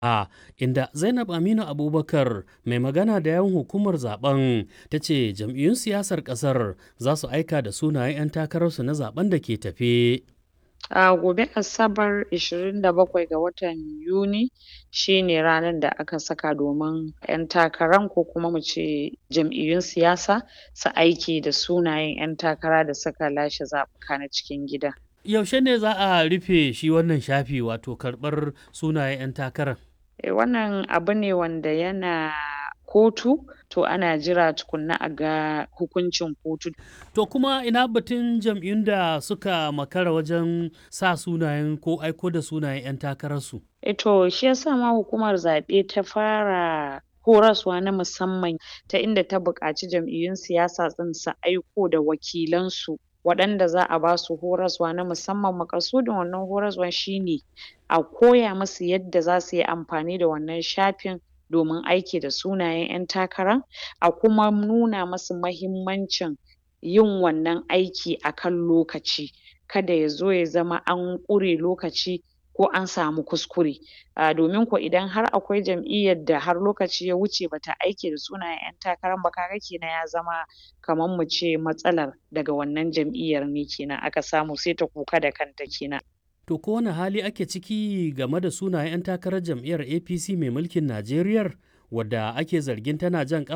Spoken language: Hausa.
A inda Zainab Aminu Abubakar mai magana da yawan hukumar zaben ta ce jam'iyyun siyasar kasar za su aika da sunayen 'yan takararsu na zaben da ke tafe. A gobe Asabar 27 ga watan Yuni shi ne ranar da aka saka domin 'yan takaran ko kuma mu ce jam'iyyun siyasa su aike da sunayen 'yan takara da suka lashe zaɓuka na cikin gida. Yaushe ne za a rufe shi wannan shafi wato karɓar sunayen 'yan takarar? Eh, wannan abu ne wanda yana kotu to ana jira tukunna a ga hukuncin kotu. To kuma ina batun jam'iyyun da suka makara wajen sa sunayen ko aiko da sunayen 'yan takararsu? Eh to shi yasa ma hukumar zaɓe ta fara horaswa na musamman ta inda ta buƙaci jam'iyyun siyasa ɗin su aiko da wakilansu waɗanda za a ba su horaswa na musamman maƙasudin wannan horaswan shi ne a koya musu yadda za su yi amfani da wannan shafin domin aiki da sunayen 'yan takara a kuma nuna musu mahimmancin yin wannan aiki a kan lokaci kada ya zo ya zama an ƙure lokaci ko an samu kuskure a domin ko idan har akwai jam'iyyar da har lokaci ya wuce ba ta aike da sunayen 'yan takaran ba ka ga kenan ya zama kaman mu ce matsalar daga wannan jam'iyyar ne kenan aka samu sai ta kuka da kanta kenan. To ko wane hali ake ciki game da sunayen 'yan takarar jam'iyyar APC mai mulkin Najeriyar wadda ake zargin tana jan ƙafa